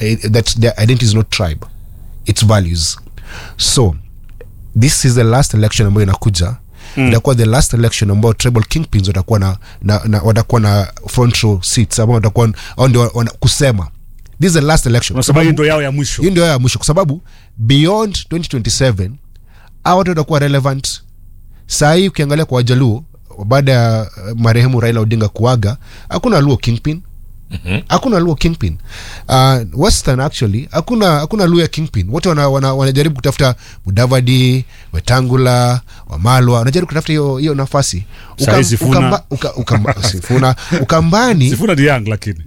eh, that their identity is not tribe its values so this is the last election ambayo inakuja mm. itakuwa the last election ambayo tribal kingpins watakuwa na, na, na watakuwa na front row seats ambao watakuwa au ndio wana- kusema this is the last election unasema hii ndo yao ya mwisho hiyo ndio ya mwisho kwa sababu beyond 2027 hawa watu watakuwa relevant saa hii ukiangalia kwa wajaluo baada ya uh, marehemu raila odinga kuaga hakuna luo kingpin hakuna luo kingpin uh, western actually hakuna hakuna luo ya kingpin wote wanajaribu wana, wanajaribu kutafuta mudavadi wetangula wamalwa wanajaribu kutafuta hiyo hiyo nafasi Saa hii Sifuna. ukamba, uka, ukamba, sifuna ukambani sifuna ni young lakini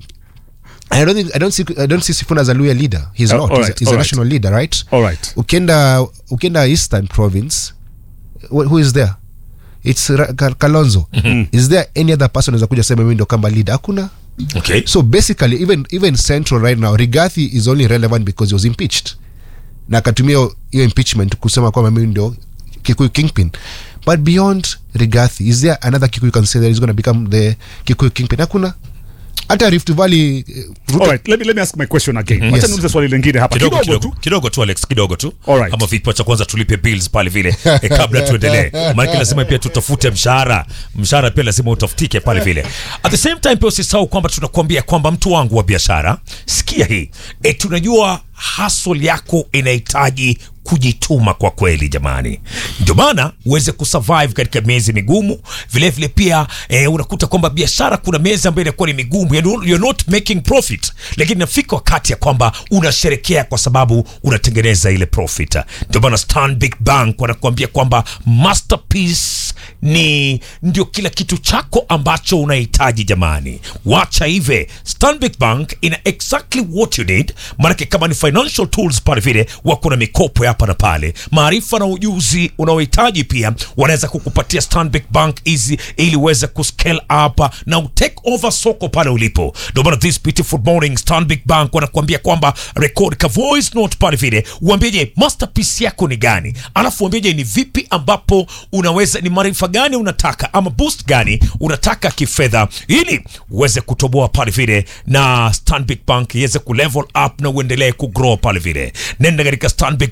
I don't think I don't see I don't see Sifuna as a Luya leader. He's Uh, not. all he's right, a, he's all a right. national leader, right? all right Ukienda ukienda Eastern Province, wh- who is there? It's Ra- Ka- Kalonzo. Is there any other person who's kuja sema mimi ndo kamba leader? Hakuna. okay So basically even even Central right now, Rigathi is only relevant because he was impeached. Na akatumia hiyo- hiyo impeachment kusema kwamba mimi ndio Kikuyu kingpin. But beyond Rigathi, is there another Kikuyu you can say that is going to become the Kikuyu kingpin? Hakuna. Hata Rift Valley eh, Ruto all right let me, let me ask my question again mm Yes. niulize swali lingine hapa kidogo kidogo kidogo tu kidogo tu alex kidogo tu Alright. ama vipi cha kwanza tulipe bills pale vile e, kabla tuendelee maanake lazima pia tutafute mshahara mshahara pia lazima utafutike pale vile at the same time pia usisahau kwamba tunakuambia kwamba mtu wangu wa biashara sikia hii e, tunajua hasol yako inahitaji kujituma kwa kweli jamani ndio maana uweze kusurvive katika miezi migumu vilevile vile pia eh, unakuta kwamba biashara kuna miezi ambayo inakuwa ni migumu yani you're not making profit lakini nafika wakati ya kwamba unasherekea kwa sababu unatengeneza ile profit ndio maana stanbic bank wanakuambia kwamba masterpiece ni ndio kila kitu chako ambacho unahitaji jamani wacha hive stanbic bank ina exactly what you need maanake kama ni financial tools pale vile wako na mikopo ya hapa na pale maarifa na ujuzi unaohitaji pia wanaweza kukupatia stanbic bank hizi ili uweze kuscale up na utake over soko pale ulipo ndio maana this beautiful morning stanbic bank wanakuambia kwamba record ka voice note pale vile uambieje masterpiece yako ni gani alafu uambieje ni vipi ambapo unaweza ni maarifa gani unataka ama boost gani unataka kifedha ili uweze kutoboa pale vile na stanbic bank iweze kulevel up na uendelee kugrow pale vile nenda katika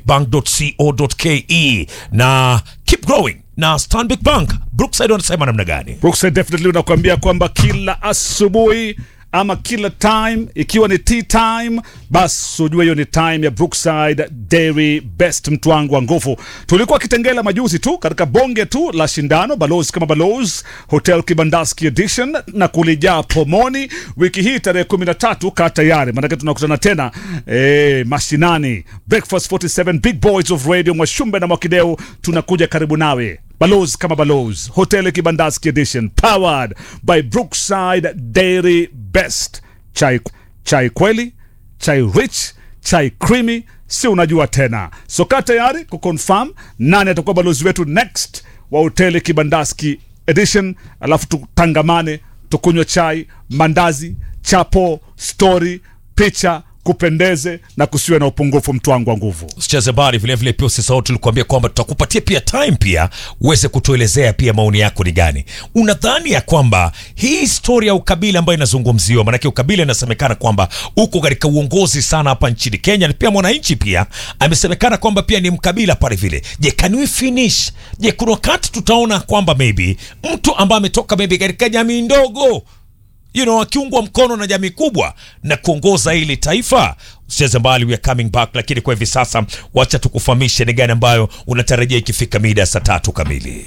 stanbicbank.co.ke na keep growing na stanbic bank brookside wanasema namna gani Brookside definitely unakuambia kwamba kila asubuhi ama kila time ikiwa ni tea time basi ujue hiyo ni time ya Brookside Dairy Best mtu wangu wa nguvu tulikuwa kitengela majuzi tu katika bonge tu la shindano balozi kama balozi hotel kibandaski edition na kulijaa pomoni wiki hii tarehe 13 kaa tayari maanake tunakutana tena eh, mashinani breakfast 47 big boys of radio mwashumbe na mwakideu tunakuja karibu nawe balozi kama balozi hoteli kibandaski edition powered by brookside dairy best chai, chai kweli chai rich chai creamy si unajua tena so kaa tayari kuconfirm nani atakuwa balozi wetu next wa hoteli kibandaski edition alafu tutangamane tukunywe chai mandazi chapo story picha kupendeze na kusiwe na upungufu mtu wangu wa nguvu usicheze bari vilevile pia usisahau tulikuambia kwamba tutakupatia pia time pia uweze kutuelezea pia maoni yako ni gani unadhani ya kwamba hii historia ya ukabila ambayo inazungumziwa maanake ukabila inasemekana kwamba uko katika uongozi sana hapa nchini kenya na pia mwananchi pia amesemekana kwamba pia ni mkabila pale vile je can we finish je kuna wakati tutaona kwamba maybe mtu ambaye ametoka maybe katika jamii ndogo you know, akiungwa mkono na jamii kubwa na kuongoza hili taifa usicheze mbali we are coming back lakini kwa hivi sasa wacha tukufahamishe ni gani ambayo unatarajia ikifika mida ya saa tatu kamili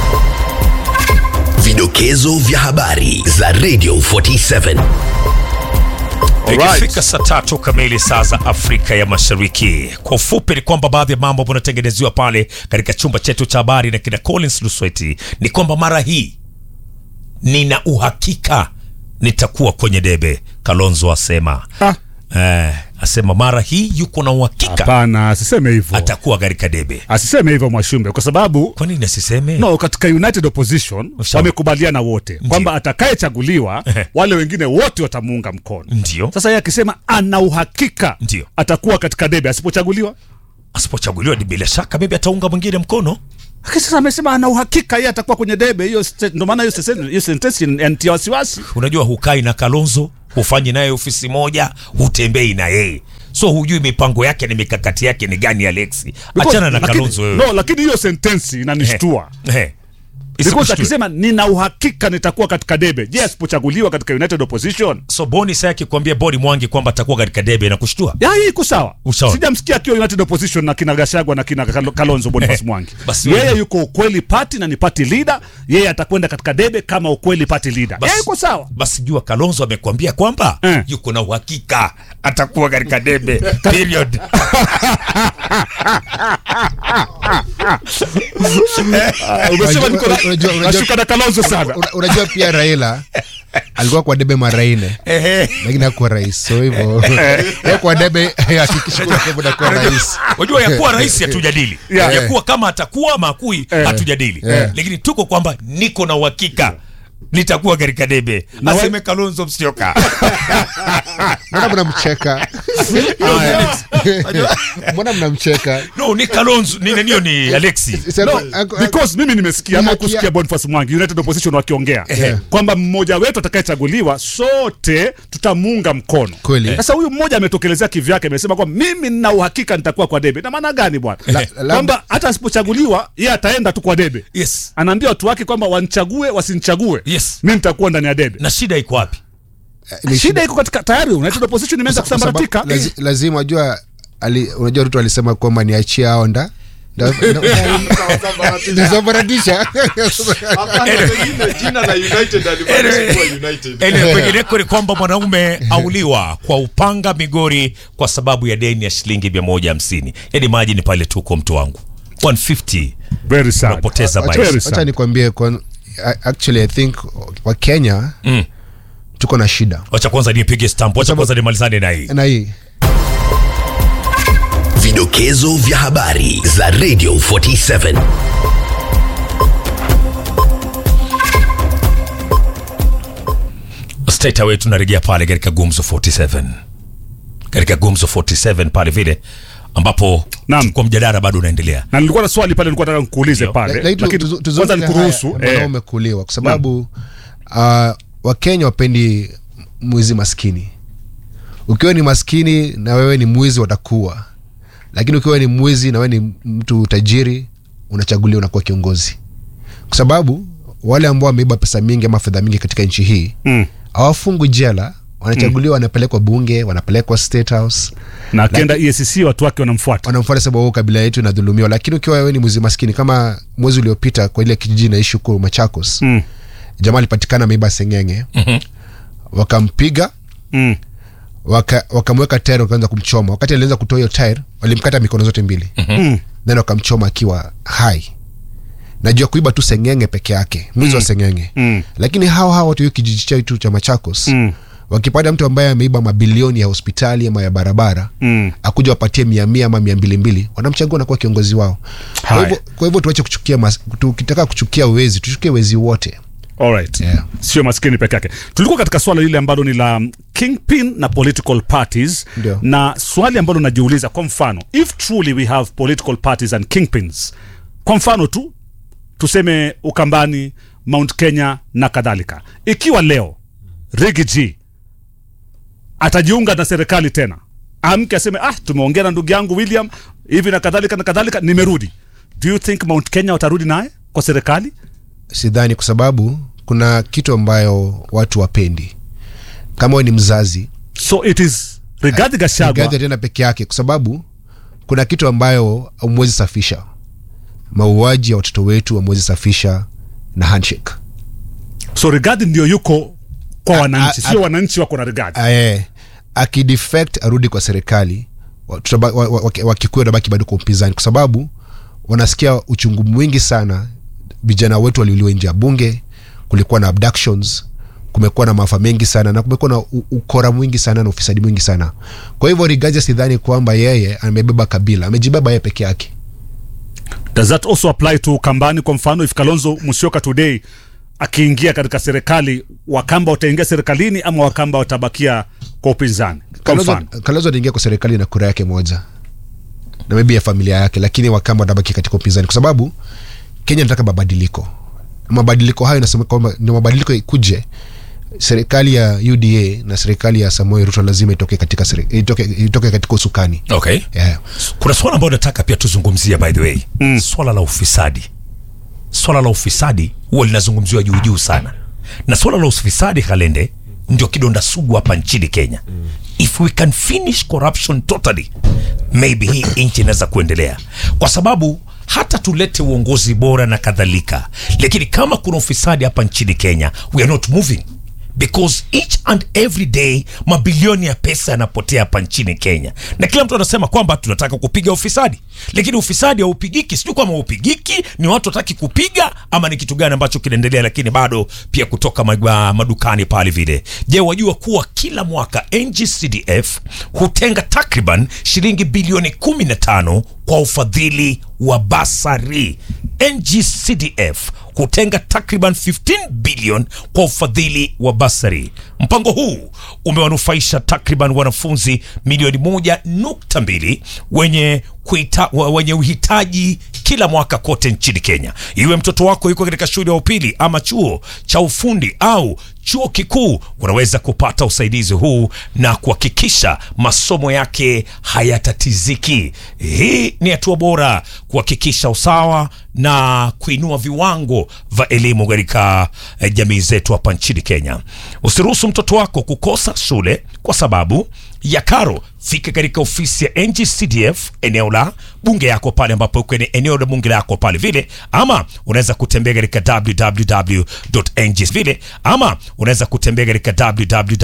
Vidokezo vya habari za Radio 47. Alright. ikifika saa tatu kamili saa za afrika ya mashariki kwa ufupi ni kwamba baadhi ya mambo ambayo unatengeneziwa pale katika chumba chetu cha habari na kina collins lusweti ni kwamba mara hii nina uhakika nitakuwa kwenye debe kalonzo asema Ah. eh, asema mara hii yuko na uhakika hapana asiseme hivyo atakuwa katika debe asiseme hivyo mwashumbe kwa sababu kwa nini asiseme no katika united opposition Sawa. wamekubaliana wote kwamba atakayechaguliwa Ehe. wale wengine wote watamuunga mkono ndio sasa yeye akisema ana uhakika Ndio. atakuwa katika debe asipochaguliwa asipochaguliwa ni bila shaka maybe ataunga mwingine mkono lakini sasa amesema ana uhakika yeye atakuwa kwenye debe hiyo st- ndo maana hiyo sesen- hiyo sentensi yantia wasiwasi unajua hukai na kalonzo hufanyi naye ofisi moja hutembei na yeye so hujui mipango yake ni mikakati yake ni gani alexi Because- achana na lakini- kalonzo wewe no lakini hiyo sentensi inanishtua Eh. because Isikushtue. akisema nina uhakika nitakuwa katika debe je asipochaguliwa katika united opposition so boni sa akikwambia bodi mwangi kwamba atakuwa katika debe na kushtua ya hii iko sawa Usawa. sijamsikia akiwa united opposition na kina gashagwa na kina Kal- kalonzo boniface Eh, mwangi basi yeye wewe- yuko ukweli party na ni party leader yeye atakwenda katika debe kama ukweli party leader Basi- yeye iko sawa basi jua kalonzo amekwambia kwamba Eh. yuko na uhakika atakuwa katika debe period umesema niko na- Unajua- unajua- nashuka na kalonzo sana Una- unajua pia raila alikuwa kwa debe mara nne Ehe. lakini hakuwa rais so hivyo Yeye kwa debe hakikisha kwa debe nakuwa rais wajua yakuwa rais hatujadili Yeah. yakuwa kama atakuwa ama akui hatujadili lakini tuko kwamba niko na uhakika nitakuwa katika debe Na wa- aseme kalonzo msioka mbona mnamcheka mbona mnamcheka no ni kalonzo ni nanio ni alexi Sasa- No, ako- because mimi nimesikia Ni ama haki ya- kusikia Boniface Mwangi United Opposition wakiongea kwamba mmoja wetu atakayechaguliwa sote tutamuunga mkono. Kweli. Sasa huyu mmoja ametokelezea kivyake, amesema kwamba mimi nina uhakika nitakuwa kwa debe. Na maana gani bwana? La- la- Kwamba hata asipochaguliwa yeye ataenda tu kwa debe. yes Anaambia watu wake kwamba wanichague wasinichague, Yes. mimi nitakuwa ndani ya debe. na shida iko wapi ni Shida iko katika tayari United Opposition imeanza kwa sababu kusambaratika. lazi, lazima unajua ali, unajua Ruto alisema kwamba niachie hao nda nda- nda- ndasambaratisha Ele, kwengineko ni kwamba mwanaume auliwa kwa upanga Migori kwa sababu ya deni ya shilingi 150 yani maji ni pale tuko mtu wangu 150 Very sad. unapoteza Wacha- maisha Very wacha sad. nikwambie kwa- actually i think wa kenya Mm. tuko na shida wacha kwanza nipige stamp wacha kwanza nimalizane na hii na hii Vidokezo vya habari za Radio 47. straight away tunarejea pale katika gumzo 47 katika gumzo 47 pale vile ambapo Naam. kwa mjadala bado unaendelea Na nilikuwa na swali pale nilikuwa nataka nikuulize Ndio. pale. Lakini tu- Lakini tuzu- kwanza tuzungumze nikuruhusu. haya, mbona eh, umekuliwa kwa sababu uh, wakenya wapendi mwizi maskini ukiwa ni maskini na wewe ni mwizi watakuwa lakini ukiwa ni mwizi na wewe ni mtu tajiri unachaguliwa unakuwa kiongozi kwa sababu wale ambao wameiba pesa mingi ama fedha mingi katika nchi hii Mm. hawafungwi jela wanachaguliwa wanapelekwa bunge wanapelekwa state house na akienda EACC watu wake wanamfuata. wanamfuata sababu "Oh, kabila yetu inadhulumiwa lakini ukiwa wewe ni mwizi maskini kama mwezi uliopita kwa ile kijiji naishi huko machakos Mm. jamaa alipatikana ameiba sengenge wakampiga Mm. waka- wakamweka tairi wakaanza kumchoma wakati alianza kutoa hiyo tairi walimkata mikono zote mbili Mm. then wakamchoma akiwa hai najua kuiba tu sengenge peke yake mwizi wa sengenge Mm. lakini hao hao watu hiyo kijiji chetu cha machakos Mm. wakipata mtu ambaye ameiba mabilioni ya hospitali ama ya barabara Mm. akuja wapatie mia mia ama mia mbili mbili wanamchagua na kuwa kiongozi wao kwa Haya. hivyo, kwa hivyo tuache kuchukia mas, tukitaka kuchukia wezi tuchukie wezi wote Alright. Yeah. Sio maskini peke yake. Tulikuwa katika swala lile ambalo ni la um, kingpin na political parties Ndio. na swali ambalo najiuliza kwa mfano if truly we have political parties and kingpins kwa mfano tu tuseme Ukambani, Mount Kenya na kadhalika, ikiwa leo Riggy G atajiunga na serikali tena, amke aseme ah, tumeongea na ndugu yangu William hivi na kadhalika na kadhalika, nimerudi. Do you think Mount Kenya watarudi naye kwa serikali? sidhani kwa sababu kuna kitu ambayo watu wapendi kama we ni mzazi So it is Rigathi Gachagua gadhi tena peke yake kwa sababu kuna kitu ambayo amwezi safisha mauaji ya watoto wetu amwezi safisha na handshake so Rigathi ndio yuko kwa A- wananchi, a- sio wananchi wako na Rigathi. Ae, akidefect arudi kwa serikali wa- tutaba- wa- wa- wa- wakikuyu watabaki bado kwa upinzani kwa sababu wanasikia uchungu mwingi sana vijana wetu waliuliwa nje ya bunge kulikuwa na abductions kumekuwa na maafa mengi sana na kumekuwa na u- ukora mwingi sana na ufisadi mwingi sana kwa hivyo rigaja sidhani kwamba yeye amebeba kabila amejibeba yeye peke yake Does that also apply to Kambani? Kwa mfano, if Kalonzo Musyoka today akiingia katika serikali, Wakamba wataingia serikalini ama Wakamba watabakia kwa upinzani? Kwa Kalonzo- mfano, kalonzo ataingia kwa serikali na kura yake moja na maybe ya familia yake lakini wakamba watabaki katika upinzani kwa sababu kenya nataka mabadiliko mabadiliko hayo nasema kwamba ndio mabadiliko ikuje serikali ya uda na serikali ya samuel ruto lazima itoke katika, seri- itoke, itoke katika usukani okay yeah. kuna swala ambayo nataka pia tuzungumzie by the way mm. swala la ufisadi swala la ufisadi huwa linazungumziwa juu juu sana na swala la ufisadi kalende ndio kidonda sugu hapa nchini kenya mm. if we can finish corruption totally maybe hii nchi inaweza kuendelea kwa sababu hata tulete uongozi bora na kadhalika lakini kama kuna ufisadi hapa nchini kenya we are not moving because each and every day mabilioni ya pesa yanapotea hapa nchini kenya na kila mtu anasema kwamba tunataka kupiga ufisadi lakini ufisadi haupigiki sijui kwama haupigiki ni watu wataki kupiga ama ni kitu gani ambacho kinaendelea lakini bado pia kutoka ma- madukani pale vile je wajua kuwa kila mwaka ngcdf hutenga takriban shilingi bilioni 15 kwa ufadhili wa basari ngcdf hutenga takriban 15 bilion kwa ufadhili wa basari mpango huu umewanufaisha takriban wanafunzi milioni moja nukta mbili wenye, kuita, wa- wenye uhitaji kila mwaka kote nchini kenya iwe mtoto wako yuko katika shule ya upili ama chuo cha ufundi au chuo kikuu unaweza kupata usaidizi huu na kuhakikisha masomo yake hayatatiziki hii ni hatua bora kuhakikisha usawa na kuinua viwango vya elimu katika eh, jamii zetu hapa nchini kenya usiruhusu mtoto wako kukosa shule kwa sababu ya karo fika katika ofisi ya ngcdf eneo la bunge yako pale ambapo uko kwenye eneo la bunge lako pale vile ama unaweza kutembea katika www.ng vile ama unaweza kutembea katika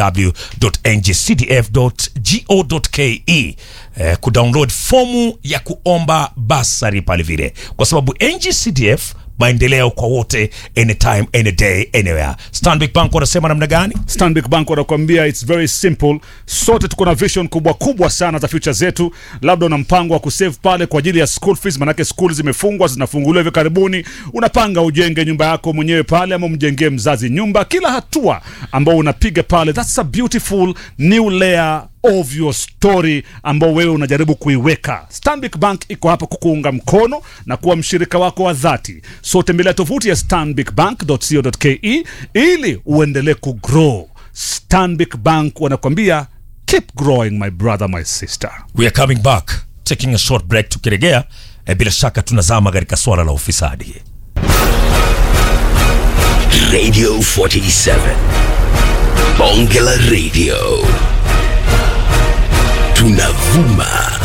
www.ngcdf.go.ke eh, kudownload fomu ya kuomba basari pale vile kwa sababu ngcdf maendeleo kwa wote anytime any day anywhere stanbic bank wanasema namna gani Stanbic Bank wanakuambia it's very simple. Sote tuko na vision kubwa kubwa sana za future zetu. Labda una mpango wa kusave pale kwa ajili ya school fees, manake school zimefungwa, zinafunguliwa hivi karibuni. Unapanga ujenge nyumba yako mwenyewe pale, ama umjengee mzazi nyumba. Kila hatua ambao unapiga pale, that's a beautiful new layer of your story ambao wewe unajaribu kuiweka. Stanbic Bank iko hapa kukuunga mkono na kuwa mshirika wako wa dhati. So tembelea tovuti ya stanbicbank.co.ke ili uendelee kugrow. Stanbic Bank wanakwambia keep growing my brother my sister. we are coming back taking a short break tukiregea eh, bila shaka tunazama katika swala la ufisadi Radio 47. Bonge la Radio. Tunavuma